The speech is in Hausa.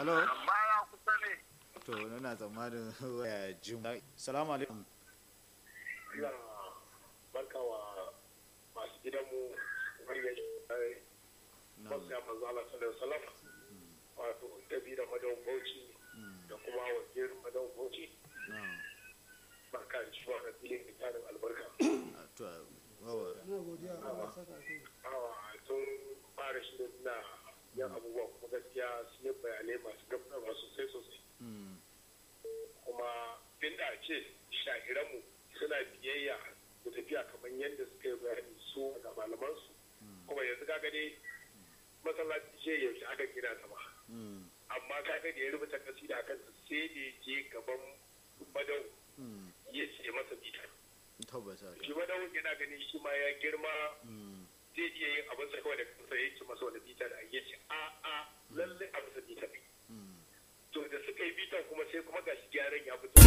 Hello? baya kusa ne To, ina tsammanin waya jim. Salamu alaikum. ina barka wa masu gidanmu wannan shi masu ya manzo Allah sallallahu alaihi wasallam wato dabi da madan bauchi da kuma wazirin madan bauchi Na'am. barka da shi wannan filin tarin albarka To, wawa. na godiya Allah saka kai awa sun fara shirin na yan abubuwa kuma gaskiya sun yi bayanai masu gamsarwa sosai sosai Mm. kuma inda ce shahiranmu suna biyayya da tafiya kamar yadda suka yi bayani su ga malamansu kuma yanzu kaga dai masallaci ce yaushe aka gina ta ba Mm. amma kaga da ya rubuta kasida kan sai da ya je gaban madau Mm. ya ce masa bita Tabbata. shi madau yana ganin shi ma ya girma Mm. zai iya yin abin sa kawai da kansa ya ce masa wani bita da ya ce a a lallai a masa bita ne Mm. to da suka yi bitan kuma sai kuma gashi gyaran ya fito